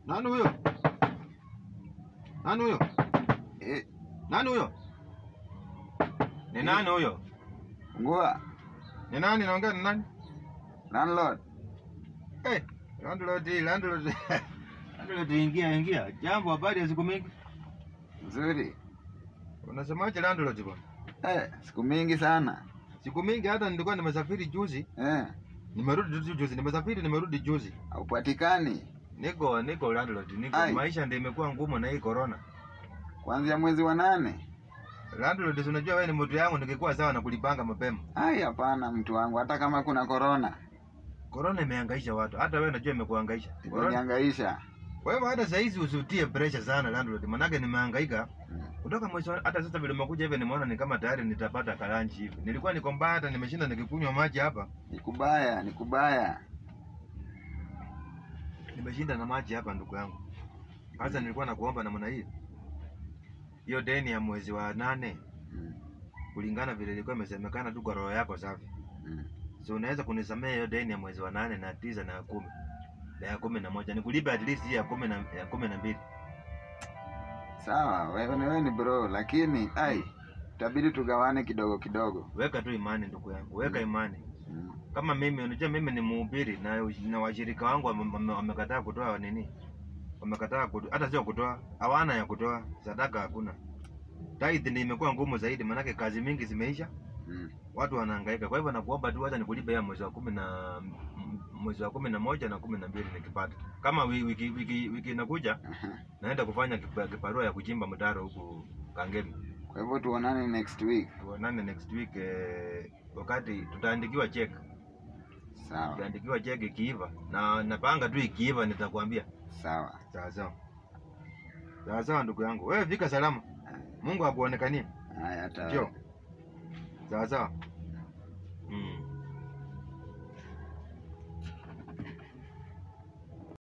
Nani huyo? Nani huyo? Eh, Nani huyo? Ni nani huyo? ngua Ni nani naongea ni nani? landlord. Eh, landlord, landlord. Landlord ingia ingia. Jambo habari ya siku mingi. Nzuri. Unasemaje landlord bwana? Eh, siku mingi sana. Siku mingi hata nilikuwa nimesafiri juzi, Eh, nimerudi tu juzi, nimesafiri nimerudi juzi. haupatikani Niko niko landlord, niko Ai. maisha ndio imekuwa ngumu na hii corona. kuanzia mwezi wa nane. Landlord, si unajua wewe ni mtu yangu, ningekuwa sawa na kulipanga mapema. Ai, hapana mtu wangu, hata kama kuna korona Corona imehangaisha watu, hata wewe najua imekuhangaisha. Corona imenihangaisha. Kwa hivyo hata saa hizi usitie pressure sana landlord, manake nimehangaika Mm. kutoka mwezi wa- hata sasa vile umekuja hivi, nimeona ni kama tayari nitapata kalanchi hivi. Nilikuwa niko mbaya, hata nimeshinda nikikunywa maji hapa, Ni kubaya, ni kubaya. nimeshinda na maji hapa, ndugu yangu. Sasa nilikuwa nakuomba namna hii, hiyo deni ya mwezi wa nane Mm, kulingana vile ilikuwa imesemekana tu kwa roho yako safi, mm. so unaweza kunisamea hiyo deni ya mwezi wa nane na tisa na ya kumi na ya kumi na moja nikulipe at least hii ya kumi na ya kumi na mbili. Sawa, wewe ni wewe ni bro, lakini ai, itabidi tugawane kidogo kidogo. Weka tu imani ndugu yangu, weka imani. Mm. kama mimi unajua mimi ni mhubiri na, na washirika wangu wame- wame- wamekataa kutoa nini wamekataa kutoa hata sio kutoa hawana ya kutoa sadaka hakuna tithe ndio imekuwa ngumu zaidi maanake kazi mingi zimeisha Mm. watu wanahangaika kwa hivyo nakuomba tu hata nikulipe ya mwezi wa kumi na m- mwezi wa kumi na moja na kumi na mbili nikipata kama wi- wiki wiki wiki inakuja Aha. naenda kufanya kipa- kibarua ya kuchimba mtaro huku kangemi Kwa hivyo tuonane next week. tuonane next week eh, wakati tutaandikiwa check Sawa, Ukiandikiwa cheki ikiiva na napanga tu ikiiva nitakwambia. sawa. Sawa sawa. Sawa sawa ndugu yangu. Wewe fika salama. Mungu akuonekanie. Haya, hata Njoo. Sawa sawa.